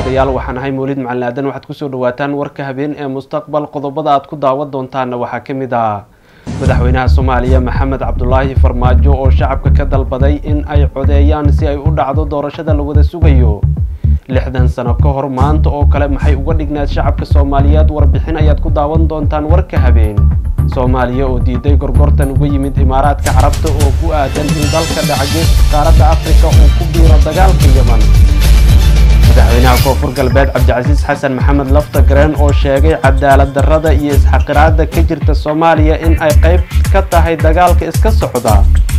daawadayaal waxaan ahay mawlid macalin aadan waxaad kusoo dhawaataan warka habeen ee mustaqbal qodobada aad ku daawan doontaana waxaa ka mid ah madaxweynaha soomaaliya maxamed cabdulaahi farmaajo oo shacabka ka dalbaday in ay codeeyaan si ay u dhacdo doorashada la wada sugayo lixdan sano ka hor maanta oo kale maxay uga dhignaad shacabka soomaaliyeed warbixin ayaad ku daawan doontaan warka habeen soomaaliya oo diiday gorgortan uga yimid imaaraadka carabta oo ku aadan in dalka dhacagees qaaradda afrika uu ku biiro dagaalka yeman madaxweynaha koonfur galbeed cabdicasiis xasan maxamed lafta gareen oo sheegay cadaalad darrada iyo isxaqiraada ka jirta soomaaliya in ay qayb ka tahay dagaalka iska socda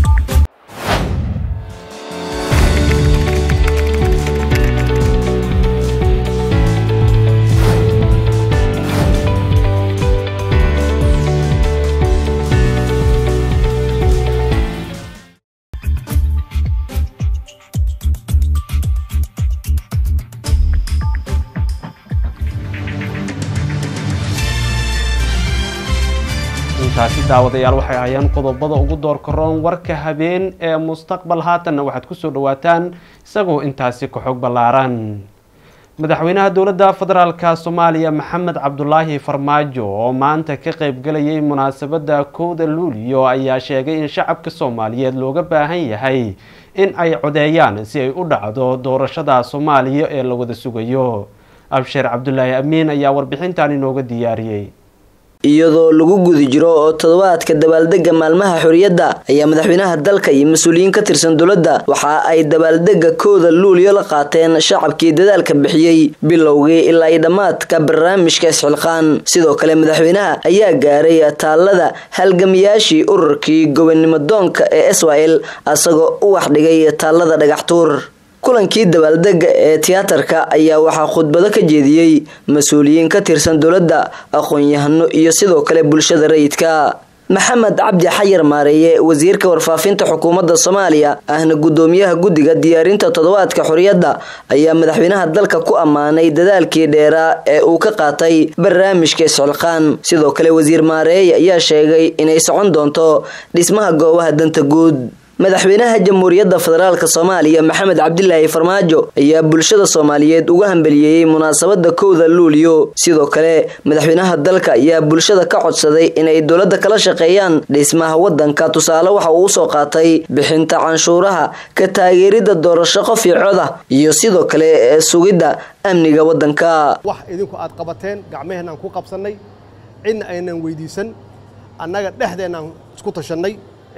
intaasi daawadayaal waxay hayaan qodobada ugu doorka roon warka habeen ee mustaqbal haatanna waxaad kusoo dhawaataan isagoo intaasi ka xog ballaaran madaxweynaha dowladda federaalka soomaaliya maxamed cabdulaahi farmaajo oo maanta ka qaybgalayay munaasabadda kowda luuliyo ayaa sheegay in shacabka soomaaliyeed looga baahan yahay in ay codeeyaan si ay u dhacdo doorashada soomaaliya ee la wada sugayo absheer cabdulaahi amiin ayaa warbixintan inooga diyaariyey iyadoo lagu guda jiro oo toddobaadka dabaaldega maalmaha xorriyadda ayaa madaxweynaha dalka iyo mas-uuliyiin ka tirsan dowladda waxa ay dabaaldega kooda luuliyo la qaateen shacabkii dadaalka bixiyey bilowgii ilaa iyo dhammaadka barnaamijka isxilqaan sidoo kale madaxweynaha ayaa gaaray taallada halgamayaashii ururkii gobonimo doonka ee israel asagoo u waxdhigay taallada dhagaxtuur kulankii dabaaldega ee tiyaatarka ayaa waxaa khudbado ka jeediyey mas-uuliyiin ka tirsan dowladda aqoon-yahano iyo sidoo kale bulshada rayidka maxamed cabdi xayar maareeye wasiirka warfaafinta xukuumadda soomaaliya ahna guddoomiyaha guddiga diyaarinta toddobaadka xorriyadda ayaa madaxweynaha dalka ku ammaanay dadaalkii dheeraa ee uu ka qaatay barnaamijka isxilqaan sidoo kale wasiir maareeye ayaa sheegay inay socon doonto dhismaha goobaha danta guud madaxweynaha jamhuuriyadda federaalk soomaaliya maxamed cabdilaahi farmaajo ayaa bulshada soomaaliyeed uga hambeliyeeyey munaasabada kowda luuliyo sidoo kale madaxweynaha dalka ayaa bulshada ka codsaday inay dowladda kala shaqeeyaan dhismaha wadanka tusaale waxa uu usoo qaatay bixinta canshuuraha ka taageerida doorasho qof iyo coda iyo sidoo kale sugidda amniga wadanka wax idinku aad qabateen gacmaheenaan ku qabsannay cidna aynan weydiisan annaga dhexdeenaan isku tashannay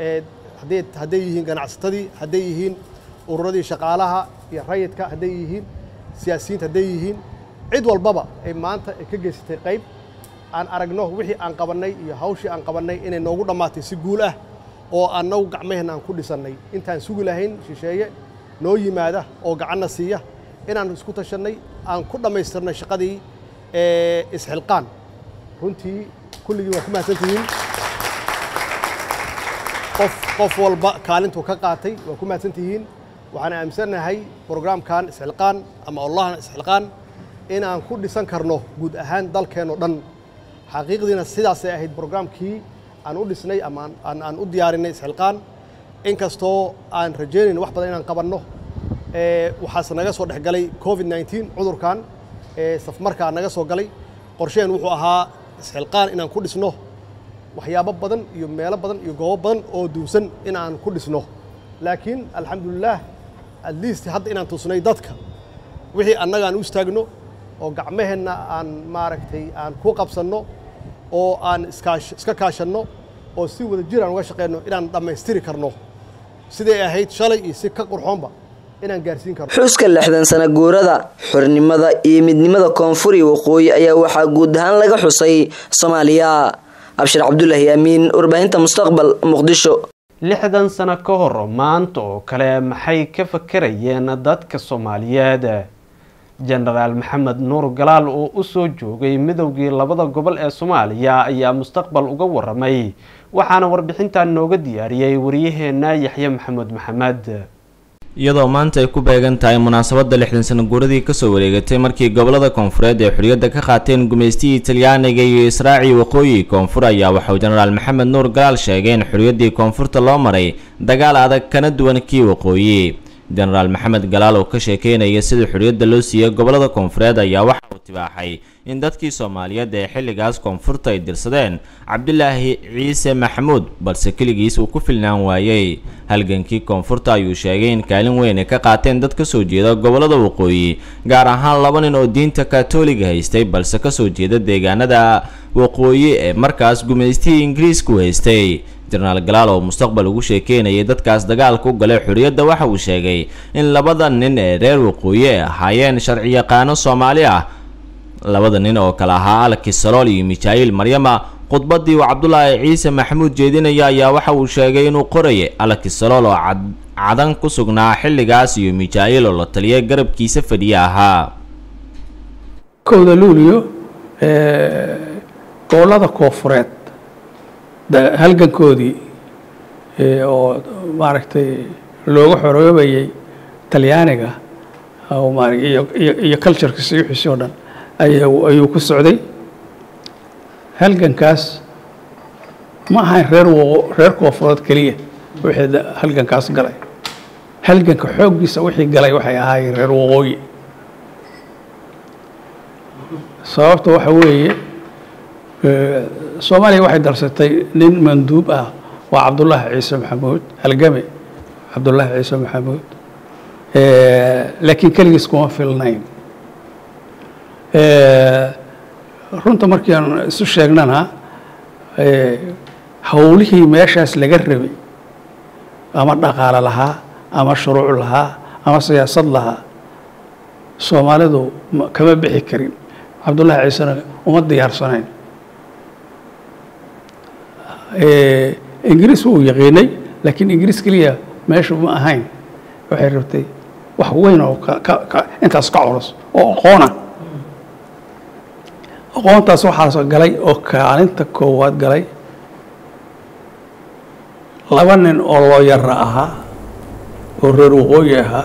hadday yihiin ganacsatadii hadday yihiin ururadii shaqaalaha iyo rayidka hadday yihiin siyaasiyiinta hadday yihiin cid walbaba ay maanta ay ka geysatay qayb aan aragno wixii aan qabannay iyo hawshii aan qabannay inay noogu dhammaatay si guul ah oo annagu gacmaheenna aan ku dhisannay intaan sugi lahayn shisheeye noo yimaada oo gacanna siiya inaan isku tashannay aan ku dhammaystirnay shaqadii isxilqaan runtii kulligii waa ku mahadsantihiin qof qof walba kaalintuu ka qaatay waa ku mahadsan tihiin waxaan aaminsannahay brograamkan isxilqaan ama allahan isxilqaan in aan ku dhisan karno guud ahaan dalkeenoo dhan xaqiiqdiina sidaasay ahayd brograamkii aan u dhisnay ama aan u diyaarinay isxilqaan inkastoo aan rajaynayn wax badan inaan qabanno waxaase naga soo dhex galay covid nneteen cudurkan safmarkaa naga soo galay qorsheen wuxuu ahaa isxilqaan inaan ku dhisno waxyaabo badan iyo meelo badan iyo goobo badan oo duunsan in aan ku dhisno laakiin alxamdulilaah at least hadda inaan tusnay dadka wixii annaga aan u istaagno oo gacmaheenna aan maaragtay aan ku qabsanno oo aan iskaash iska kaashanno oo si wada jir aan uga shaqeyno inaan dhammaystiri karno siday ahayd shalay iyo si ka qurxoonba inaan gaarsiin karno xuska lixdan sana guurada xornimada iyo midnimada koonfur iyo waqooyi ayaa waxaa guud ahaan laga xusay soomaaliya abshir cabdulaahi amiin warbaahinta mustaqbal muqdisho lixdan sano ka hor maanta oo kale maxay ka fakarayeen dadka soomaaliyeed jenaraal maxamed nuur galaal oo usoo joogay midowgii labada gobol ee soomaaliya ayaa mustaqbal uga waramay waxaana warbixintan nooga diyaariyey waryaheena yaxye maxamuud maxamed iyadoo maanta ay ku beegan tahay munaasabadda lixdan sano guuradii kasoo wareegatay markii gobolada koonfureed ee xorriyadda ka qaateen gumaystihii talyaaniga iyo israaci waqooyi koonfur ayaa waxauu jenaraal maxamed nuur galaal sheegay in xorriyaddii koonfurta loo maray dagaal adag kana duwan kii waqooyi jenaraal maxamed galaal oo ka sheekeynaya sida xorriyadda loo siiyey gobollada koonfureed ayaa waxa uu tibaaxay in dadkii soomaaliyeed ee xilligaas koonfurta ay dirsadeen cabdilaahi ciise maxamuud balse keligiis uu ku filnaan waayey halgankii koonfurta ayuu sheegay in kaalin weyn ay ka qaateen dad ka soo jeeda gobollada waqooyi gaar ahaan laba nin oo diinta katoliga haystay balse kasoo jeeda deegaanada waqooyi ee markaas gumaystihii ingiriisku haystay jenaraal galaal oo mustaqbal ugu sheekeynayay dadkaas dagaalka u galay xorriyadda waxa uu sheegay in labada nin ee reer waqooyi ay ahaayeen sharciyaqaano soomaali ah labada nin oo kale ahaa alki salool iyo mikhail maryama khudbadii uu cabdulaahi ciise maxamuud jeedinaya ayaa waxa uu sheegay inuu qorayay alki salool oo cadan ku sugnaa xilligaas iyo mikhail oo la taliyay garabkiisa fadhiye ahaa kowda luuliyo gobollada koofureed halgankoodii oo maaragtay looga xoroobayay talyaaniga iyo culturkiisa iyo wixiisi oo dhan ayuu ku socday halgankaas ma ahayn reer reer koofureed keliya wixii halgankaas galay halganka xooggiisa wixii galay waxay ahaayeen reer waqooyi sababta waxa weeye soomaaliya waxay darsatay nin manduub ah waa cabdullaahi ciise maxamuud halgame cabdullaahi ciise maxamuud laakiin keligiis kuma filnayn runta markii aan isu sheegnana howlihii meeshaas laga rabay ama dhaqaale lahaa ama shuruuc lahaa ama siyaasad lahaa soomaalidu kama bixi karin cabdullaahi ciisena uma diyaarsanayn ingiriis wuu yaqiinay laakiin ingiriis keliya meeshu ma ahayn waxay rabtay wax weyn oo intaas ka culus oo aqoona aqoontaas waxaas galay oo kaalinta koowaad galay laba nin oo looyara ahaa oo reer waqooyi ahaa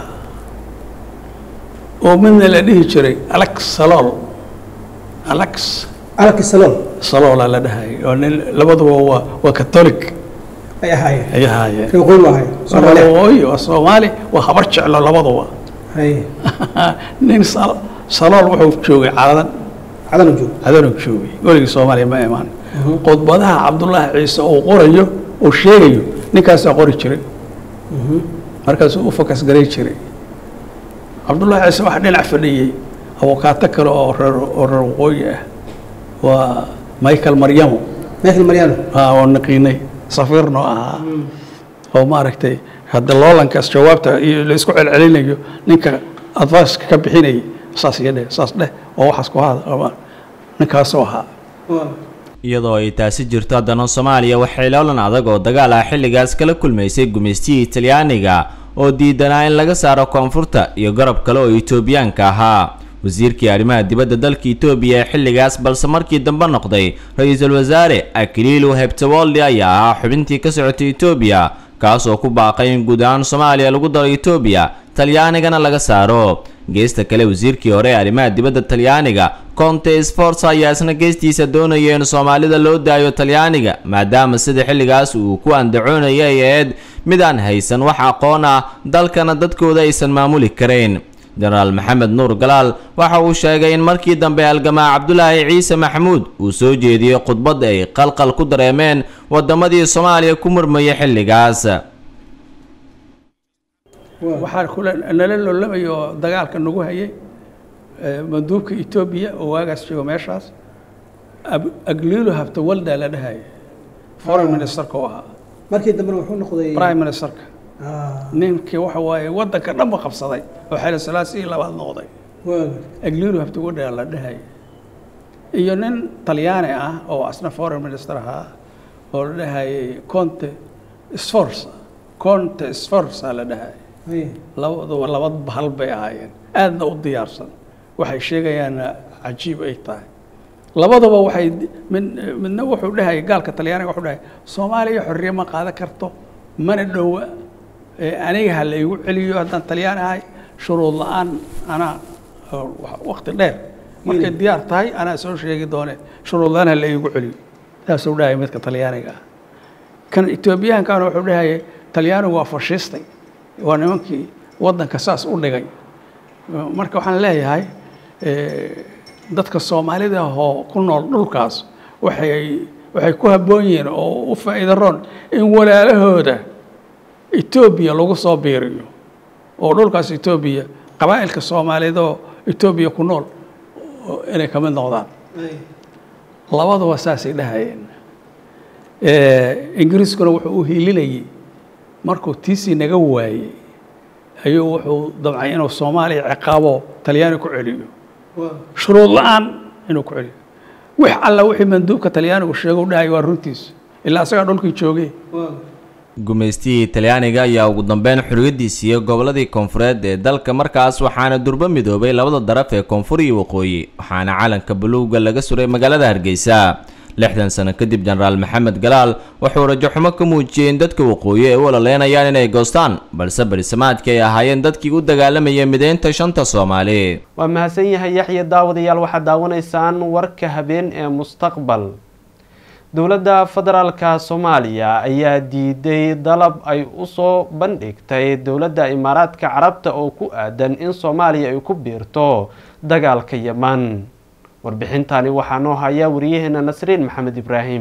oo midna la dhihi jiray alex salool alex alki salool saloola la dhahayay oo nin labaduba waa waa catholic ay ahaayeen ay ahaayeen reer waqooyi maahay waa soomaaliya waqooyi waa soomaali waa habar jeclo labaduba hay nin sal- salool wuxuu joogay caladan cadana joog cadanuu joogay weligii soomaaliya ma imaan khudbadaha cabdullaahi ciise uu qorayo uu sheegayo ninkaasaa qori jiray markaasuu u fokas garay jiray cabdullaahi ciise waxaa dhinac fadhiyey abukaato kale oo reer oo reer waqooyi ah waa michael maryamo michael mariano aa oo naqiinay safiirno ahaa oo maaragtay hadda loolankaas jawaabta iyo la isku celcelinayo ninka adviceka ka bixinayay saas iyo dheh saas dheh oo waxaas ku hada ama ninkaasoo ahaa iyadoo ay taasi jirto haddana soomaaliya waxay loolan adag oo dagaal ah xilligaas kala kulmaysay gumaystihii talyaaniga oo diidanaa in laga saaro koonfurta iyo garab kale oo etoobiyaanka ahaa wasiirkii arrimaha dibadda dalka etoobiya ee xilligaas balse markii dambe noqday ra-iisul wasaare akililu hebtewoldi ayaa ahaa xubintii ka socotay etoobiya kaasoo ku baaqay in guud ahaan soomaaliya lagu daro etoobiya talyaanigana laga saaro geesta kale wasiirkii hore ee arrimaha dibadda talyaaniga conte sforza ayaa isna geestiisa doonaya in soomaalida loo daayo talyaaniga maadaama sida xilligaas uu ku andacoonaya ay ahayd mid aan haysan wax aqoon ah dalkana dadkooda aysan maamuli karayn jenaraal maxamed nuur galaal waxa uu sheegay in markii dambe halgamaa cabdulaahi ciise maxamuud uu soo jeediyey khudbad ay qalqal ku dareemeen wadamadii soomaaliya ku murmayay xilligaas waxaa kule nala loolamaya oo dagaalka nagu hayay eh, manduubka etoobiya oo waagaas joogo meeshaas Ab- agliilo habtawalda la dhahaya foreign ministerka u ahaa markii dambena wuxuu noqday prime ministerka Ah, ninkii waxa waaye waddanka dhanba qabsaday oo xeele salaasii labaad noqday waaga agliilo habtawalda la dhahaya iyo nin talyaani ah oo asna foreign minister ahaa oo la dhahayay conte sforza conte sforza la dhahaya hay labaduba laba bahal bay ahaayeen aadna u diyaarsan waxay sheegayaanna cajiib ay tahay labaduba waxay mid midna wuxuu dhahayay gaalka talyaaniga wuxuu dhahay soomaaliya xorriye ma qaadan karto mana dhowa ee aniga ha la igu celiyo haddaan talyaan ahay shuruud la-aan anaa oo wa- waqti dheer markay diyaar tahay anaa soo sheegi doone shuruud la-aan ha la igu celiyo saasuu dhahaya midka talyaaniga ah kan etoobiyahankana wuxuu dhahayay talyaanigu waa fashistay waa nimankii waddanka saas u dhigay marka waxaan leeyahay dadka soomaalida oo ku nool dhulkaas waxay waxay ku habboon yihiin oo u faa'iido roon in walaalahooda etoobiya lagu soo biiriyo oo dhulkaas etoobiya qabaa'ilka soomaaliyeed oo etoobiya ku nool inay ka mid noqdaan labaduba saasay dhahayeen ingiriiskuna wuxuu u hiilinayay markuu tiisii naga waayey ayuu wuxuu damcay inuu soomaaliya ciqaabo talyaani ku celiyo shuruud la-aan inuu ku celiyo wix alla wixii manduubka talyaanigu sheego u dhahay waa runtiisa ilaa asagaa dhulkii joogay gumaystihii talyaaniga ayaa ugu dambeyn xorriyaddii siiyey gobolladii koonfureed ee dalka markaas waxaana durbo midoobay labada daraf ee koonfur iyo waqooyi waxaana calanka buluuga laga suray magaalada hargeysa lixdan sano kadib jenaraal maxamed galaal wuxuu rajo xumo ka muujiyey in dadka waqooyi ay u ololeynayaan inay goostaan balse barisamaadkii ay ahaayeen dadkii u dagaalamayay mideynta shanta soomaali waa mahadsan yahay yaxya daawadayaal waxaad daawanaysaan warka habeen ee mustaqbal dowladda federaalka soomaaliya ayaa diiday dalab ay usoo bandhigtay dowladda imaaraadka carabta oo ku aadan in soomaaliya ay ku biirto dagaalka yeman warbixintani waxaa noo haya wariyaheena nasriin maxamed ibraahim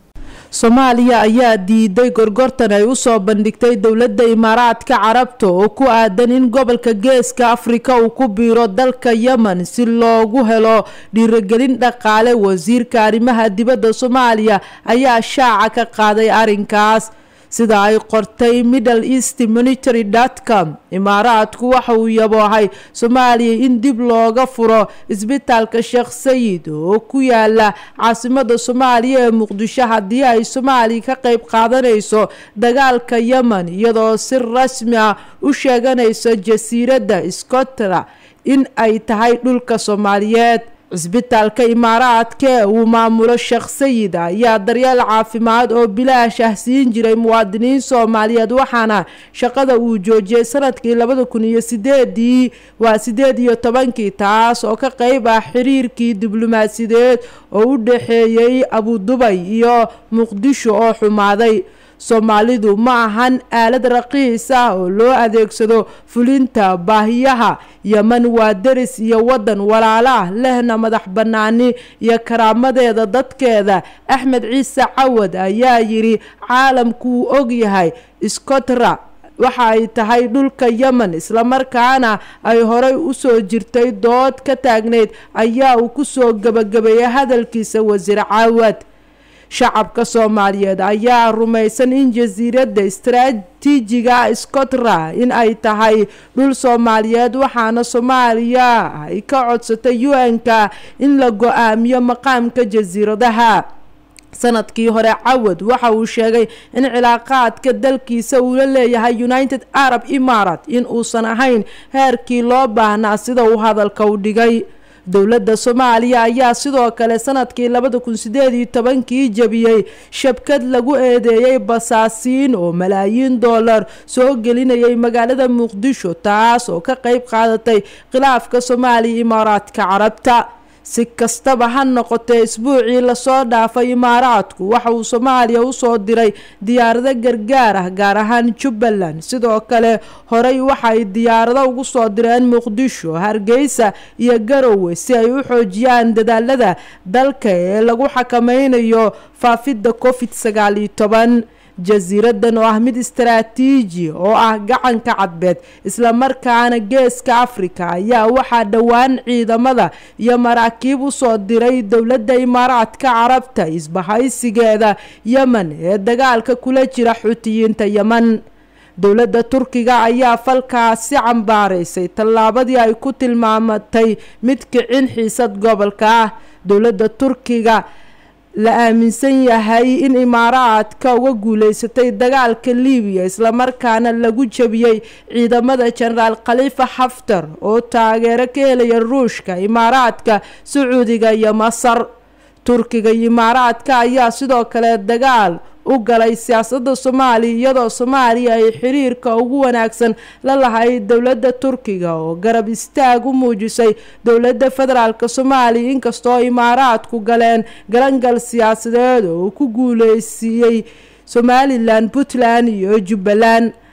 soomaaliya ayaa diiday gorgortan ay usoo bandhigtay dowladda imaaraadka carabta oo ku aadan in gobolka geeska afrika uu ku biiro dalka yemen si loogu helo dhiirigelin dhaqaale wasiirka arrimaha dibadda soomaaliya ayaa shaaca ka qaaday arrinkaas sida ay qortay middle east monitory dotcom imaaraadku waxa uu yaboohay soomaaliya in dib looga furo isbitaalka sheekh sayid oo ku yaala caasimada soomaaliya ee muqdisho haddii ay soomaaliya ka qeyb qaadanayso dagaalka yemen iyadoo si rasmi ah u sheeganayso jasiiradda scotland in ay tahay dhulka soomaaliyeed cisbitaalka imaaraadka ee uu maamulo sheekh sayid ayaa daryeel caafimaad oo bilaash ah siin jiray muwaadiniin soomaaliyeed waxaana shaqada uu joojiyey sanadkii labada kun iyo sideedii waa sideed iyo tobankii taas oo ka qeyb ah xiriirkii diblomaasiyadeed oo u dhexeeyey abudubay iyo muqdisho oo xumaaday soomaalidu ma ahan aalad raqiis ah oo loo adeegsado fulinta baahiyaha yeman waa deris iyo waddan walaalo ah lehna madax bannaani iyo karaamadeeda dadkeeda axmed ciise cawad ayaa yidhi caalamku uu og yahay scotra waxa ay tahay dhulka yemen islamarkaana ay horey usoo jirtay dood ka taagneyd ayaa uu kusoo gebagabeeyay hadalkiisa wasiir cawad shacabka soomaaliyeed ayaa rumaysan in jasiiradda istaraatiijiga scotland in ay tahay dhul soomaaliyeed waxaana soomaaliya ay ka codsatay u-n-ka in la go-aamiyo maqaamka jasiiradaha sanadkii hore cawad waxa uu sheegay in cilaaqaadka dalkiisa uu la leeyahay united arab imarat in uusan ahayn heerkii loo baahnaa sida uu hadalka u dhigay dowladda soomaaliya ayaa sidoo kale sanadkii labada kun sideed iyo tobankii jabiyey shabkad lagu eedeeyey basaasiin oo malaayiin dollar soo gelinayay magaalada muqdisho taas oo ka qeyb qaadatay khilaafka soomaaliya imaaraadka carabta si kastaba ha noqotee isbuucii lasoo dhaafay imaaraadku waxa uu soomaaliya usoo diray diyaarado gargaar ah gaar ahaan jubbaland sidoo kale horey waxay diyaarado ugu soo direen muqdisho hargeysa iyo garowe si ay u xoojiyaan dadaalada dalka ee lagu xakameynayo faafidda covid sagaal iyo toban jasiiradan oo ah mid istaraatiiji oo ah gacanka cadbeed islamarkaana geeska afrika ayaa waxaa dhowaan ciidamada iyo maraakiib usoo diray dowladda imaaraadka carabta isbahaysigeeda yemen ee dagaalka kula jira xutiyiinta yemen dowladda turkiga ayaa falkaasi cambaaraysay tallaabadii ay ku tilmaamatay mid kicin xiisad gobolka ah dowladda turkiga la aaminsan yahay in imaaraadka uga guuleysatay dagaalka libiya islamarkaana lagu jabiyey ciidamada jenaraal khalifa xaftar oo taageero ka helaya ruushka imaaraadka sacuudiga iyo masar turkiga iyo imaaraadka ayaa sidoo kale dagaal u galay siyaasadda soomaaliya iyadoo soomaaliya ay xiriirka ugu wanaagsan la lahayd dowladda turkiga oo garab istaag u muujisay dowladda federaalk soomaaliya inkastoo imaaraadku galeen galangal siyaasadeed oo uu ku guuleysiiyey somalilan puntland iyo jubbaland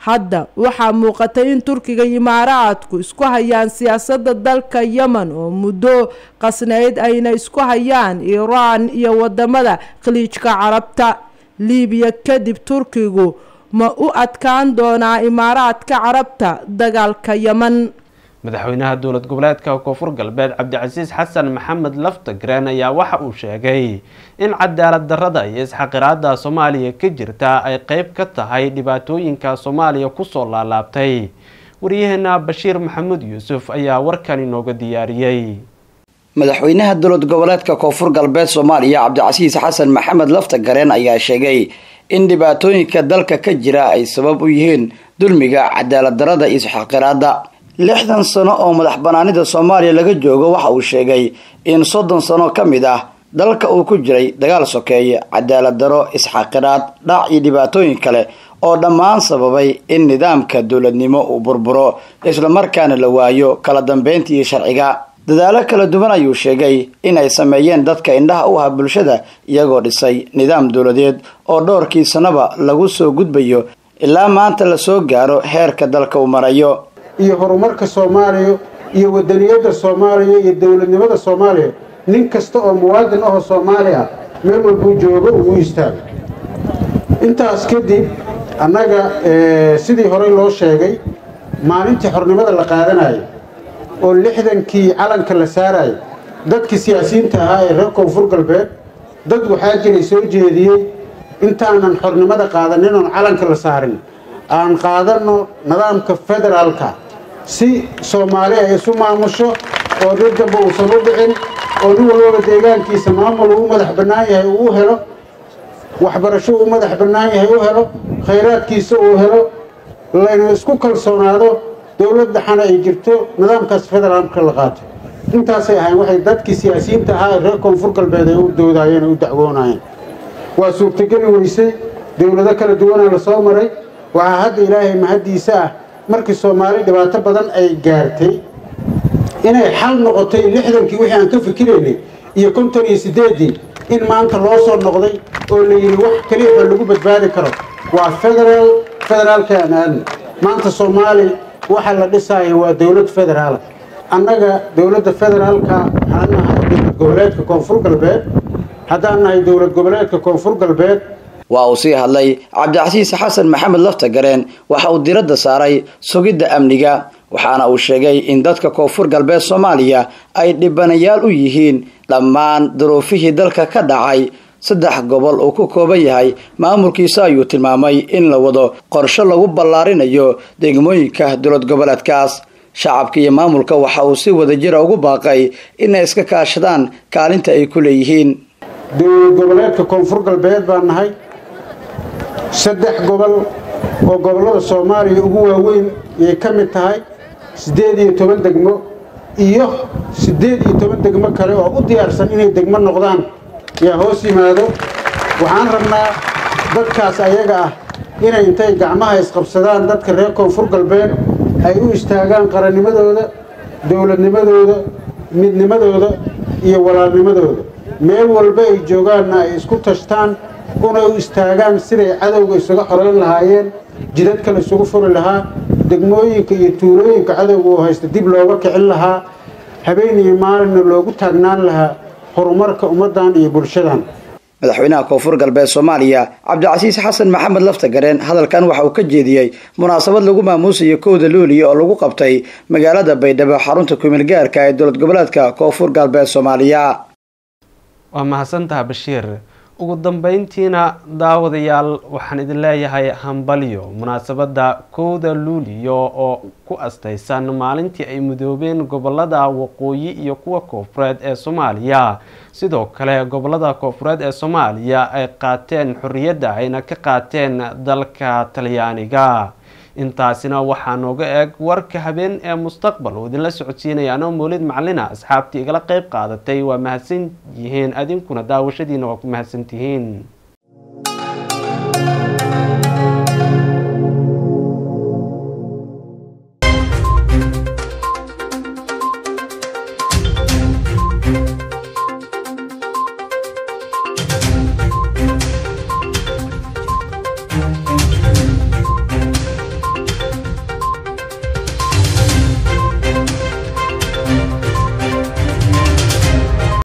hadda waxaa muuqatay in turkiga imaaraadku isku hayaan siyaasadda dalka yemen oo muddo qasnayd ayna isku hayaan iiraan iyo wadamada khaliijka carabta libiya kadib turkigu ma u adkaan doonaa imaaraadka carabta dagaalka yemen madaxweynaha dowlad goboleedka koonfur galbeed cabdicasiis xasan maxamed laftagreen ayaa waxa uu sheegay in cadaalad darrada iyo isxaqiraada soomaaliya ka jirta ay qeyb ka tahay dhibaatooyinka soomaaliya kusoo laalaabtay waryaheena bashiir maxamuud yuusuf ayaa warkan inooga diyaariyey madaxweynaha dowlad goboleedka koonfur galbeed soomaaliya cabdicasiis xasan maxamed laftagareen ayaa sheegay in dhibaatooyinka dalka ka jira ay sabab u yihiin dulmiga cadaalad darrada iyo isxaqiraada lixdan sano oo madax banaanida soomaaliya laga joogo waxa uu sheegay in soddon sano ka mid ah dalka uu ku jiray dagaal sokeeye cadaalad daro isxaqiraad dhac iyo dhibaatooyin kale oo dhammaan sababay in nidaamka dowladnimo uu burburo islamarkaana la waayo kala dambeynta iyo sharciga dadaalo kala duwan ayuu sheegay in ay sameeyeen dadka indhaha u aha bulshada iyagoo dhisay nidaam dowladeed oo dhowrkii sanaba lagu soo gudbayo ilaa maanta lasoo gaaro heerka dalka uu marayo iyo horumarka soomaaliya iyo wadaniyadda soomaaliya iyo dowladnimada soomaaliya nin kasta oo muwaadin ahoo soomaali ah meel walbuu joogo uu istaago intaas kadib annaga sidii horey loo sheegay maalintii xornimada la qaadanayo oo lixdankii calanka la saarayo dadkii siyaasiyiinta ahaa ee reer koonfur galbeed dad waxaa jiray soo jeediyey intaanan xornimada qaadanin oon calanka la saarin aan qaadanno nidaamka federaalka si soomaali ay isu maamusho oo dad damba uusan u dhicin oo nin walbaba deegaankiisa maamul uu madax bannaan yahay uu u helo waxbarasho uu madax bannaan yahay u helo khayraadkiisa uu helo layna isku kalsoonaado dowlad dhaxana ay jirto nidaamkaas federaalka la qaato intaasay ahayn waxay dadkii siyaasiyiinta ahaa ee reer koonfur galbeed ay u doodaayeen u dacwoonayeen waa suurtogeli weysay dowlado kala duwanaa la soo maray waxaa hadda ilaahay mahaddiisa ah markii soomaali dhibaato badan ay gaartay inay xal noqotay lixdankii wixii aan ka fikiraynay iyo konton iyo siddeeddii in maanta loo soo noqday oo la yidhi wax keliya oo lagu badbaadi karo waa federaal federaalka aan aadna maanta soomaali waxa la dhisaayo waa dowlad federaala annaga dowladda federaalka waxaan nahay dowlad goboleedka koonfur galbeed haddaan nahay dowlad goboleedka koonfur galbeed waa uu sii hadlay cabdicasiis xasan maxamed laftagareen waxa uu diradda saaray sugidda amniga waxaana uu sheegay in dadka koonfur galbeed soomaaliya ay dhibanayaal u yihiin dhammaan duruufihii dalka ka dhacay saddex gobol uu ku kooban yahay maamulkiisa ayuu tilmaamay in la wado qorshe lagu ballaarinayo degmooyinka dowlad goboleedkaas shacabka iyo maamulka waxa uu si wadajira ugu baaqay inay iska kaashadaan kaalinta ay ku leeyihiin dowlad goboleedka koonfur galbeed baan nahay saddex gobol oo gobollada soomaaliya ugu waaweyn ayay ka mid tahay siddeed iyo toban degmo iyo siddeed iyo toban degmo kale oo u diyaarsan inay degmo noqdaan ayaa hoos yimaado waxaan rabnaa dadkaas ayaga ah inay intay gacmaha isqabsadaan dadka reer koonfur galbeed ay u istaagaan qarannimadooda dowladnimadooda midnimadooda iyo walaalnimadooda meel walba ay joogaanna ay isku tashtaan una u istaagaan siday cadowga isaga xoreyn lahaayeen jidad kale isugu furi lahaa degmooyinka iyo tuulooyinka cadowga oo haysta dib looga kicin lahaa habeen iyo maalinna loogu taagnaan lahaa horumarka ummaddan iyo bulshadan madaxweynaha koonfur galbeed soomaaliya cabdicasiis xasan maxamed laftagareen hadalkan waxa uu ka jeediyey munaasabad lagu maamuusayo kowda luuliya oo lagu qabtay magaalada baydhabo xarunta kumeel gaarka ee dowlad goboleedka koonfur galbeed soomaaliya waa mahadsantaha bashiir ugu dambeyntiina daawadayaal waxaan idin leeyahay hambalyo munaasabadda kowda luuliyo oo ku astaysan maalintii ay mudoobeen gobolada waqooyi iyo kuwa koofureed ee soomaaliya sidoo kale gobolada koofureed ee soomaaliya ay qaateen xorriyadda ayna ka qaateen dalka talyaaniga intaasina waxaa nooga eeg warka habeen ee mustaqbal uu idinla socodsiinaya anoo mawlid macalina asxaabtii igala qeyb qaadatay waa mahadsan yihiin adinkuna daawashadiina waa ku mahadsantihiin